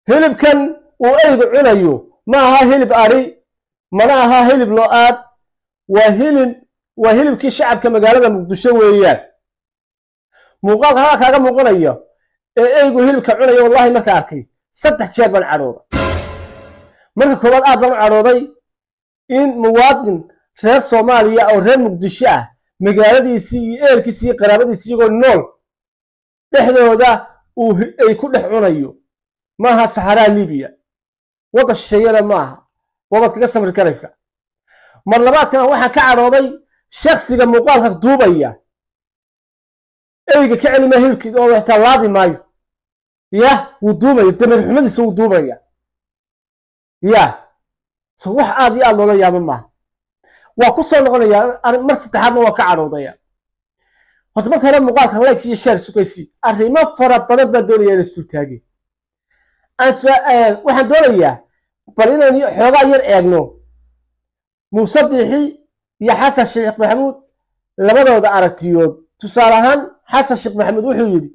hilibkan uu eygu cunayo ma aha hilib adhi mana aha hilib lo-aad waa hilib waa hilibkii shacabka magaalada muqdisho weeyaan muuqaalka halkaa kaaga muuqanayo ee eygu hilibka cunaya wallahi marka arkay saddex jeer baan cadhooday marka koowaad aad baan u cadhooday in muwaadin reer soomaaliya oo reer muqdisho ah magaaladiisii iyo eelkiisii iyo qaraabadiisi iyagoo nool dhexdooda uu ay ku dhex cunayo maaha saxaraa libiya wadda shisheeyada ma aha wabaad kaga samri karaysa mar labaadkana waxaan ka cadhooday shaksiga muuqaalka duubaya eyga ka celima hilibkii oo xitaa laadi maayo yah wuu duubaya damir xumadiisa wuu duubaya ya so wax aad iyo aad loola yaabo maaha waa ku soo noqonaya mar saddexaadna waa ka cadhoodaya horta marka hore muuqaalka like iyo share sugaysi arrimo fara badan baa doonaya in isdultaageen waxaan doonayaa bal inaynu xoogaa yar eegno muuse biixi iyo xasan sheekh maxamuud labadooda aragtiyood tusaale ahaan xasan sheekh maxamuud wuxuu yidhi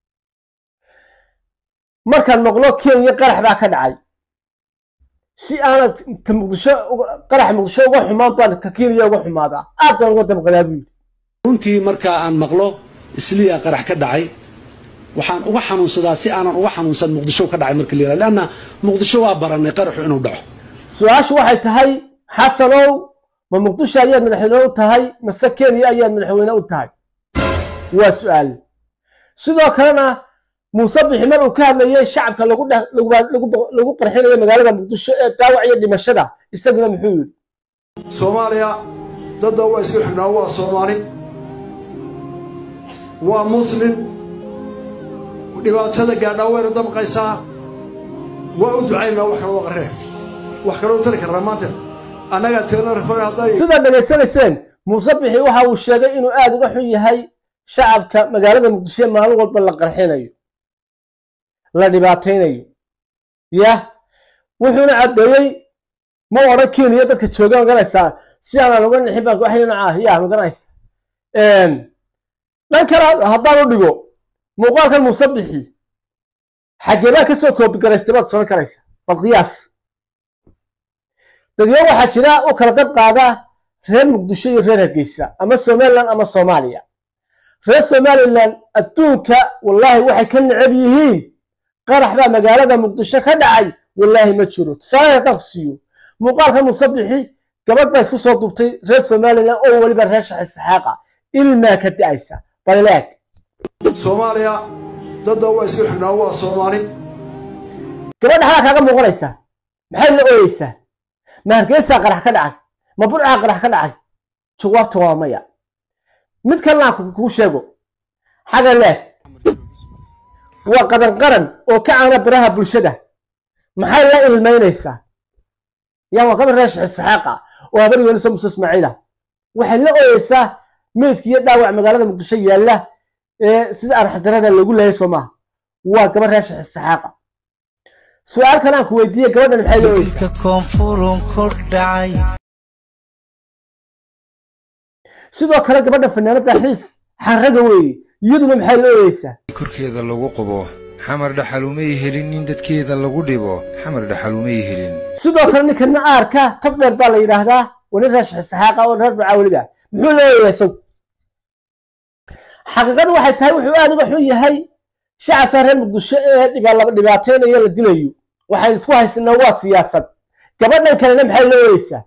markaan maqlo kenya qarax baa ka dhacay si aanad ta muqdisho qarax muqdisho uga xumaan baan ka kenya uga xumaadaa aad baan uga damqadaa buu yidhi runtii markaa aan maqlo isliya qarax ka dhacay waxaan uga xanuunsadaa si aanan uga xanuunsan muqdisho ka dhacay marka la yihahdo leanna muqdisho waa baranay qaraxu inuu dhaco su-aashu waxay tahay xasanow ma muqdisho ayaad madaxweyne u tahay mase kenya ayaad madaxweyne u tahay waa su-aal sidoo kalena muuse bixi mar uu ka hadlayay shacabka lagu qarxinayo magaalada muqdisho ee daawac iyo dhimashada isaguna muxuu yidhi soomaaliya dadda waa isku xidhnaa waa soomaali waa muslim dhibaatada gaadhaa wayna damqaysaa waa u ducaynaa wax kaloo qarree wax kaloo tari karnaa maanta annagaa teelna rafay hadday sidaad dhegaysanayseen muuse bixi waxa uu sheegay inuu aad uga xun yahay shacabka magaalada muqdisho ee maalin walba la qarxinayo la dhibaataynayo yah wuxuuna caddeeyey ma odhan kenya dadka jooga maganaysaa si aanaan uga nixin baan waxay noocaah ya maganaysa dhan kale haddaan u dhigo muuqaalkan muuse bixi xaggee baa ka soo koobigaraystay baad soran karaysa bal qiyaas dadyo waxaa jira u kala dad qaada reer muqdisho iyo reer hargeysa ama somalilan ama soomaaliya reer somalilan adduunka wallaahi waxay ka necab yihiin qarax baa magaalada muqdisho ka dhacay wallaahi ma jiro tusaale haddaan ku siiyo muuqaalka muuse bixi gabadh baa isku soo duubtay reer somalilan oo weliba reer shaxi saxaaqa ilmaa ka da'aysa balileeg soomaaliya dadda waa isku xidhnaa waa soomaali gabadha halaa kaaga muuqanaysaa maxay la ooyeysaa ma hargeysaa qarax ka dhacay ma burcaa qarax ka dhacay jawaabta waa maya mid kalena aan kuu sheego xaga leeg waa qadan qaran oo ka caana baraha bulshada maxay la ilmaynaysaa yaa waa gabar reer shaxi saxaaqa oo habar yooniso muuse ismaaciila waxay la ooyeysaa meydki iyo dhaawac magaalada muqdisho yaalla ee sida arxadarada loogu leeyay soo maaha waa gabar reer shaxi saxaaqa su-aal kale aan ku weydiiyey gabadhan maxay la ooyeysaa koonfurun ku dhacay sidoo kale gabadha fanaanada xiis xarraga weeye iyaduna maxay la ooyeysaa korkeeda lagu qubo xamar dhaxalumay helin in dadkeeda lagu dhibo xamar dhaxalumay helin sidoo kale ninkana aarka tag dheer baa la yidhaahdaa waa nin reer shaxisaaqa oo reer bacaa weliba muxuu la ooyayaa isagu xaqiiqadu waxay tahay wuxuu aad uga xun yahay shacabka reer muqdisho ee dhibaateynayo la dilayo waxaynu isku haysanaa waa siyaasad gabadhan kalena maxay la ooyeysaa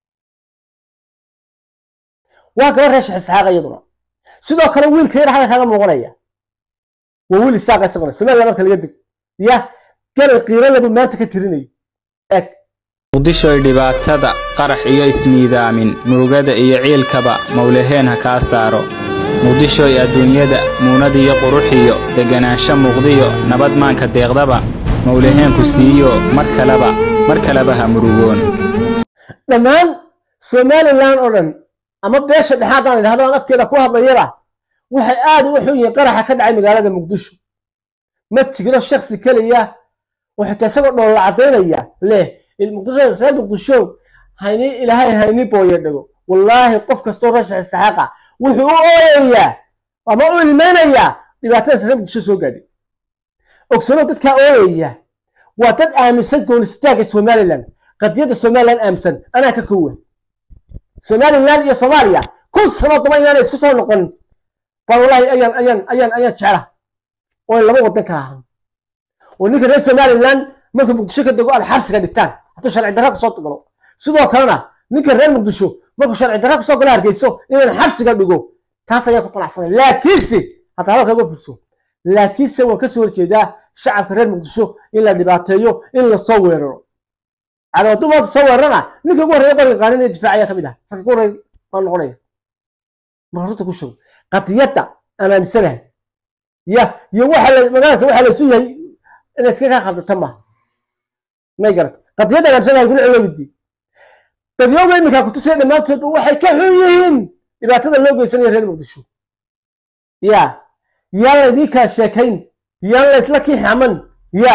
waa gabar reer shaxisaaqa iyaduna sidoo kale wiilka yar xagga kaaga muuqanaya waa wiil isaaqa isaguna somaliland marka laga deg ya galay qiiro labu maanta ka tirinayo eeg muqdishoy dhibaatada qarax iyo ismiidaamin murugada iyo ciilkaba mawlaheen ha kaa saaro muqdishoy adduunyada muunadiyo quruxiyo deganaansho muuqdiyo nabad maanka deeqdaba mawlaheenku siiyo mar kaleba mar kaleba ha murugoon dhammaan somalilan oo dhan ama beesha dhexaadaan idhahdo aan afkeeda ku hadlayaba waxay aad uga xun yihiin qaraxa ka dhacay magaalada muqdisho ma tigno shaksi keliya waxay isagoo dhoolla caddaynaya leh reer muqdisho hayni ilaahay hayni booye dhago wallaahi qof kastoo rashax saxaaqa wuxuu u ooyayaa ama u ilmaynayaa dhibaatadaas reer muqdisho soo gaadhay ogsano dadkaa ooyaya waa dad aaminsan goonistaagga somalilan qadiyadda somalilan aaminsan anaa ka kowa somalilan iyo soomaaliya kun sano daba inaanay isku soo noqonin baan wallahi ayaan ayaan ayaan ayaan jecla oo ay laba wadan kala ahaan oo ninka reer somalilan markuu muqdisho ka dego aad xabsiga dhigtaan hadduu sharci darra kasoo galo sidoo kalena ninka reer muqdisho markuu sharci darra kasoo galo hargeyso inaan xabsiga dhigo taas ayaan ku qanacsanay laakiinse hadda hadalka uga furso laakiinse waan kasoo horjeedaa shacabka reer muqdisho in la dhibaateeyo in lasoo weeraro cado hadduu maanta soo weerarana ninka ugu horreeya qoriga qaanin ee difaac ayaa ka mid ah ragga ugu horreeya baan noqonaya marka runta ku sheego qadiyadda aan aaminsanahay ya iyo waxa la magaaladaas waxa la isu yahay inay iska kaa khaldata maaha may garat qadiyadda aan aaminsanahay kuna celowidi dadyowga iminkaa kutusaya dhammaantoodba waxay ka xun yihiin dhibaatada loo geysanayo reer muqdisho ya yaan laydii kala sheekayn yaan laysla kiixaman ya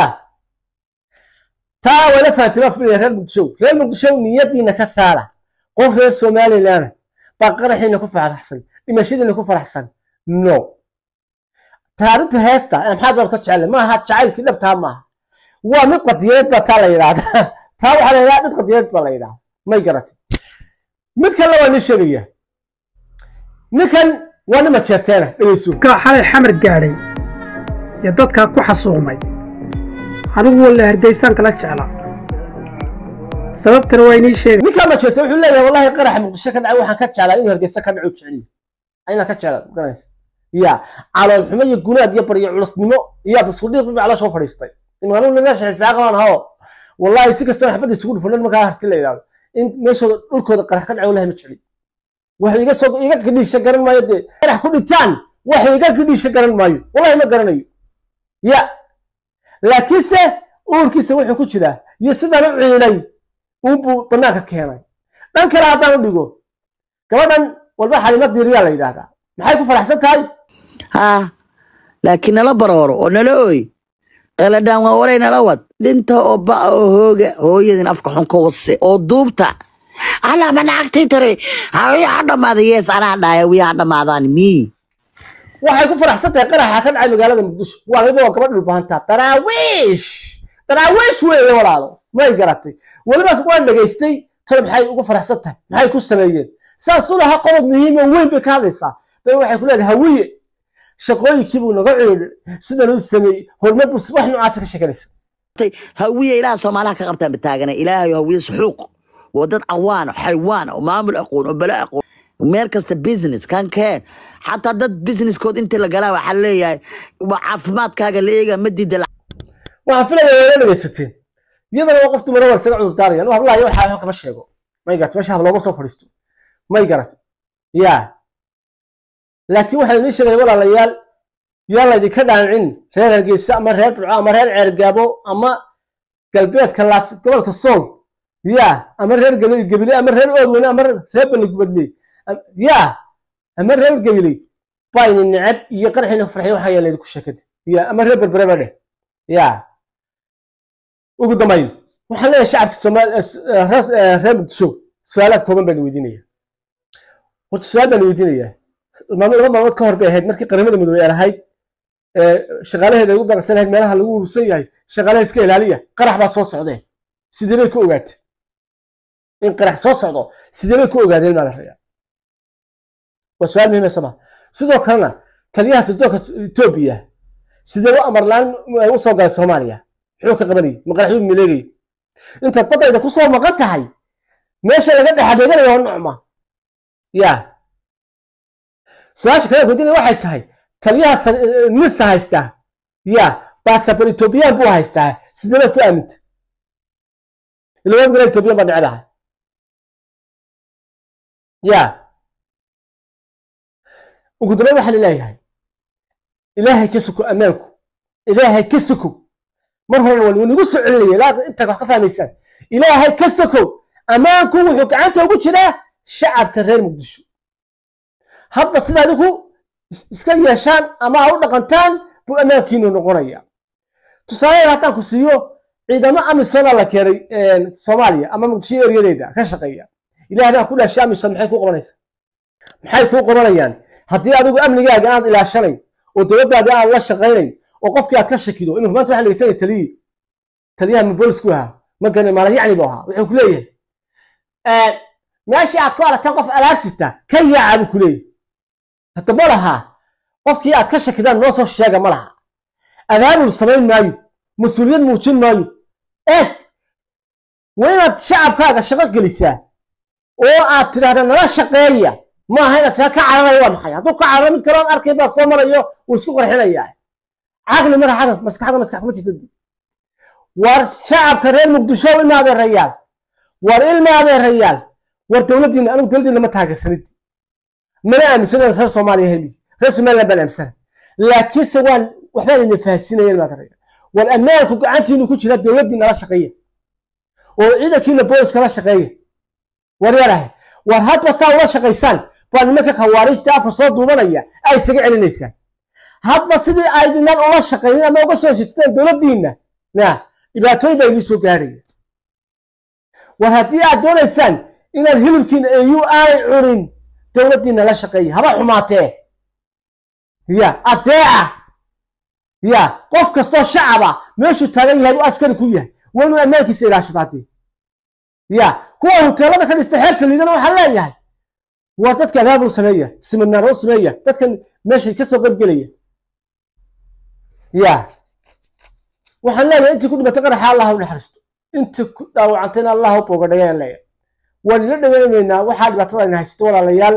taa wala fahatima filaya reer muqdisho reer muqdisho niyadiina ka saara qof reer somalilan baa qaraxiina ku faraxsan dhimashadiina ku faraxsan no taarinta heesta maxaad baan ka jeclay maaha jacaylkii dhabtaa maaha waa mid qadiyadeed baa taa la yidhaahdaa taa waxaa la yidhahdaa mid qadiyadeed baa la yidhahdaa may garatay mid kale waa nin sheegaya ninkan waa nima jeerteena dhegeyso ka xalay xamar gaadhay ee dadkaa ku xasuuqmay anigu walla hargeysaan kala jeclaa sababtana waa inii sheegay ninkaa ma jeerteen wuxuu leeyahay wallahi qaraxa muqdisho ka dhacay waxaan ka jeclaa inuu hargeysa ka dhaco jeceliyo ayna ka jeclaa garanaysa ya calool xumo iyo gunaad iyo baryo culusnimo iyo basudhiiq bibi caloosha u fadhiistay imaanu naga shaxisaa qabaan hao wallahi si kastoo xabadda isugu dhufanan markaa harti la yidhahdo in meeshooda dhulkooda qarax ka dhaco wallahi ma jecli wax iga soo iga kidhiisha garan maayo dee qarax ku dhintaan wax iga kidhiisha garan maayo wallahi ma garanayo ya laakiinse uurkiisa wuxuu ku jiraa iyo sidaan u ciilay unbuu banaanka keenay dhan kale haddaan u dhigo gabadhan walba xalima diiriyaa la yidhaahdaa maxay ku faraxsan tahay haa laakiin nala barooro oo nala ooy qaladhaan waa waray nala wad dhinta oo ba'a oo hooga hooyadin afka xun ka wase oo duubta alaa manacagtay tare hawiya ha dhammaada yees anaa dhahaya wiya ha dhammaadaan mii waxay ku faraxsan tahay qaraxa ka dhacay magaalada muqdisho waliba waa gabadh dhulbahantaa daraawiish daraawiish weeye walaalo may garatay welibaas waan dhegaystay tole maxay ugu faraxsan tahay maxay ku sameeyeen saasuu lahaa qodob muhiima weyn bay ka hadlaysaa bay waxay ku leedahay hawiye shaqooyinkii buu naga ciidhay sidan uu sameeyey horumar buu wax noocaasa ka sheeganaysa hawiya ilaah soomaalaha ka qabtaan bataagana ilaahayo hawiye suxuuq waa dad cawaan oo xaywaan oo maamul aqoon oo bala aqoon meel kasta business kan keen xataa dad businesskood intii la galaa waxaa leeyahay waa caafimaadkaaga la eega ma diida waxaan filayaa wayna dhegaysateen iyadana waa qof dumara war isaga cudur daaraya anu hablahayo waxaa waxba kama sheego may garatay meesha hablooma soo fadhiisto may garatay yaa laakiin waxaan idiin sheegaya walaalayaal yaa laydinka dhancin reer hargeysa ama reer burco ama reer ceergaabo ama galbeedka laas gobolka sool yaa ama reer gebile ama reer oodweyne ama reer baligubadle yaa ama reer gebile bayni necab iyo qarxina farxay waxaa yaa laydinku sheekada ya ama reer berbereba dheh yaa ugu dambayn waxaan leeyahay shacabka soomaali reer muqdisho su-aalaad kooban baan weydiinaya horta su-aal baan weydiinayaa maalmo laba maalmood ka hor bay ahayd markii qaramada midoobey ay lahayd shaqaalaheeda ay ugu baaqsan lahayd meelaha lagu urursan yahay shaqaalaha iska ilaaliya qarax baa soo socdeen sidee bay ku ogaatay in qarax soo socdo sidee bay ku ogaadeen maada rayaa waa su-aal muhiim soma sidoo kalena taliyaha sirdoonka etoobiya sidee u amar la-aan u soo galay soomaaliya muxuu ka qabanayay ma qaraxyuu mileegay intaad badayda ku soo maqan tahay meesha laga dhexadeeganayo waa nocma yaa su-aasha kale weydiinaya waxay tahay taliyaha nisa haystaa yaa basabar etoobiyaan buu haystaa sidee baad ku aaminta ilawad gala etoobiyaan baa necdahay yaa ugu dambeyn waxaa laleeyahay ilaahay ka suko ammaanku ilaahay ka suko mar horena waa nigu soo celinaya ilaa intaa wax ka fahmaysaan ilaahay ka sokow ammaanku wuxuu gacanta ugu jiraa shacabka reer muqdisho hadba sida adigu iska yeeshaan ama ha u dhaqantaan buu ammaankiinu noqonaya tusaaleed haddaan ku siiyo ciidamo amisona la keenay soomaaliya ama muqdisho eryadeeda ka shaqeeya ilaah baa ku dhaashay amison maxay kuu qabanaysaa maxay kuu qabanayaan haddii adigu amnigaaga aad ilaashanayn oo dowladdaadii aad la shaqaynayn oo qofkii aad ka shakido inuu maanta waxa dhegeysanaya taliyii taliyaha ma boolisku ahaa ma gane maalayacni buu ahaa wuxuu ku leeyahay meeshii aad ku aragtaan qof alaab sita ka yaaca buu ku leeyahay hadda ma laha qofkii aad ka shakidaan noo soo sheega ma laha abaabul samayn maayo mas-uuliyad muujin maayo eeg waa inaad shacabkaaga shaqo gelisaa oo aad tidhahdaa nala shaqeeya ma aha inaad taa ka cararayo waa maxay hadduu ka cararo mid kale oon arkay baa soo marayo wuu isku qarxinayaa caqli mara xaga maskaxda maskax kuma jirta war shacabka reer muqdisho ilma adeerayaal war ilma adeerayaal war dowladdiina anigu dowladdiina ma taageersanid mana aaminsan reer soomaaliya heli reer somaliland baan aaminsana laakiinse waan waxbaan ina fahasinaya ilma adeerayaal war ammaanku gacantiinu ku jira dowladdiina la shaqeeya oo ciidankiina booliska la shaqeeya war yarahay war hadba saa ula shaqaysaan baa nimanka khawaarijta afka soo duubanaya ay isaga celinaysaan hadba sidii aydinaan ula shaqaynin ama uga soo heshiisteen dowladdiinna na dhibaatooyin baa inii soo gaaraya war haddii aad doonaysaan inaad hilibkiina eu aanay cunin dowladdiinna la shaqeeya haba xumaatee ya adeeca ya qof kastoo shacaba meeshuu taagan yahay u askari ku yahay waa inuu ammaankiisa ilaashado haddii ya kuwa hoteelada ka dhistay xeebta liidana waxaan leeyahay war dadka abaabul sameeya siminaaro u sameeya dadkan meeshay kasoo qayb gelaya ya waxaan leeyahay intii ku dhimatay qaraxa allah u naxariisto intii ku dhaawacantayna allah u boogadhayaan leeyahay waan ila dhaweynaynaa waxaa dhibaatada ina haysato walaalayaal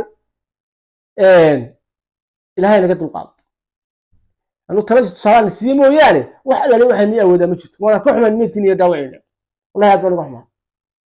ilaahay naga dulqaado anu taladi tusaalaan siiye mooyaane wax alaali waxay nii awoodaa ma jirto waana ka xumaan meydkiin iyo dhaawacayna wallahi aad baan uga xumaa